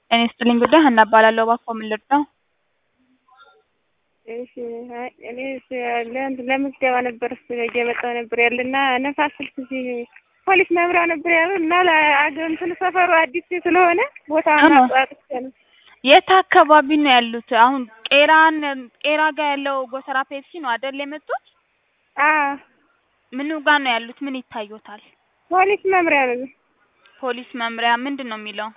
ጤና ይስጥልኝ ጉዳይ ሀና እባላለሁ። እባክዎ ምን ልርዳው? እሺ አይ እኔ ለእንትን ለምዝገባ ነበር እየመጣሁ ነበር ያለና ነፋስ ስልክ እዚህ ፖሊስ መምሪያ ነበር ያሉ እና ለአገር እንትን ሰፈሩ አዲስ ስለሆነ ቦታውን አዎ። አቋርጬ ነው። የት አካባቢ ነው ያሉት? አሁን ቄራን ቄራ ጋር ያለው ጎተራ ፔፕሲ ነው አይደል የመጡት? አዎ ምኑ ጋር ነው ያሉት? ምን ይታዩታል? ፖሊስ መምሪያ ነው ፖሊስ መምሪያ ምንድን ነው የሚለው?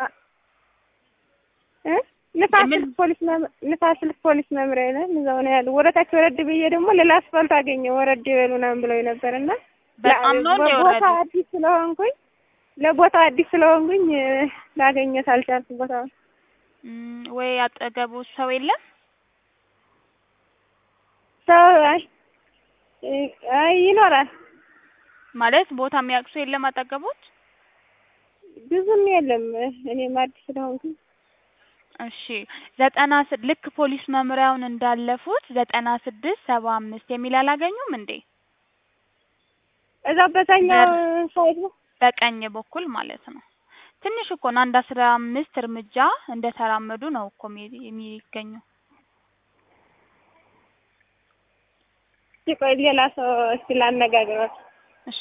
እ ንፋስ ምን- ስልክ ፖሊስ መም- ንፋስ ስልክ ፖሊስ መምሪያ ይላል እዛው ነው ያለው። ወደታች ወረድ ብዬ ደግሞ ሌላ አስፋልት አገኘሁ ወረድ ይበሉ ምናምን ብለው ነበር እና በጣም ነው እንደ ቦታ የወረዱት? አዲስ ስለሆንኩኝ ለቦታው አዲስ ስለሆንኩኝ እ፣ ላገኘት አልቻልኩም ቦታውን። እም፣ ወይ አጠገቡ ሰው የለም? ሰው አይ እ፣ አይ ይኖራል ማለት ቦታ የሚያውቅ ሰው የለም አጠገቦት? ብዙም የለም እኔም አዲስ ስለሆንኩኝ እሺ ዘጠና ስ- ልክ ፖሊስ መምሪያውን እንዳለፉት ዘጠና ስድስት ሰባ አምስት የሚል አላገኙም እንዴ? እዛ በዛኛው ሳይድ ነው በቀኝ በኩል ማለት ነው። ትንሽ እኮ ነው። አንድ አስራ አምስት እርምጃ እንደተራመዱ ነው እኮ የሚ- የሚገኘው። እስኪ ቆይ ሌላ ሰው እስኪ ላነጋግራት እሺ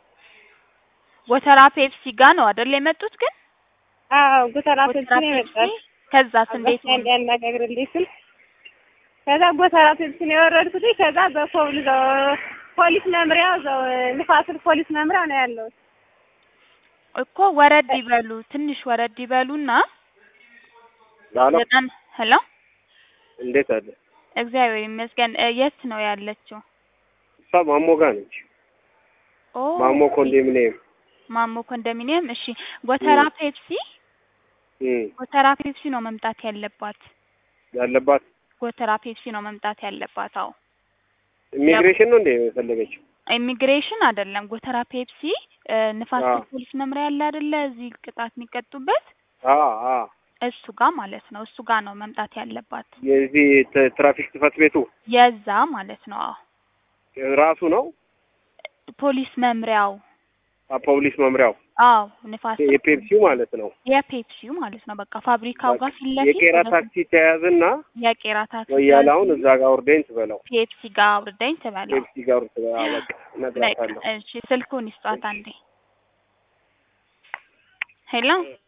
ጎተራ ፔፕሲ ጋር ነው አይደል የመጡት? ግን አዎ ጎተራ ፔፕሲ ጎተራ ነው ፔፕሲ የመጣሁት ከዛስ እንዴት አባቴ ነው? እንዲያናጋግርልኝ ስል ከዛ ጎተራ ፔፕሲ ነው የወረድኩት ከዛ በፖል እዛው ፖሊስ መምሪያ እዛው ንፋስ ስልክ ፖሊስ መምሪያ ነው ያለው እኮ ወረድ ይበሉ፣ ትንሽ ወረድ ይበሉና ዳሎ ዘጠና ሄሎ፣ እንዴት አለ? እግዚአብሔር ይመስገን። እ፣ የት ነው ያለችው? እሷ ማሞ ጋር ነች። ኦ ማሞ ኮንዶሚኒየም ማሞ ኮንዶሚኒየም። እሺ ጎተራ እ። ፔፕሲ እም ጎተራ ፔፕሲ ነው መምጣት ያለባት። ያለባት ጎተራ ፔፕሲ ነው መምጣት ያለባት። አዎ ኢሚግሬሽን ነው እንዴ የፈለገችው? ኢሚግሬሽን አይደለም። ጎተራ ፔፕሲ እ፣ ንፋስ አዎ። ስልክ ፖሊስ መምሪያ ያለ አይደለ? እዚህ ቅጣት የሚቀጡበት አ አ እሱ ጋር ማለት ነው። እሱ ጋር ነው መምጣት ያለባት። የዚህ ት- ትራፊክ ጽሕፈት ቤቱ የዛ ማለት ነው። አዎ ራሱ ነው ፖሊስ መምሪያው። አ ፖሊስ መምሪያው አዎ ንፋስ ስልክ የፔፕሲው ማለት ነው። የፔፕሲው ማለት ነው። በቃ ፋብሪካው ጋር ፊት ለፊት የቄራ ወደ- ታክሲ ተያዝና የቄራ ታክሲ ወያላውን እዛ ጋር ውርደኝ ትበለው ፔፕሲ ጋር አውርደኝ ትበለው። ፔፕሲ ጋር ውርድ ትበለው። አ በቃ እነግራታለሁ። እሺ ስልኩን ይስጧት አንዴ። ሄሎ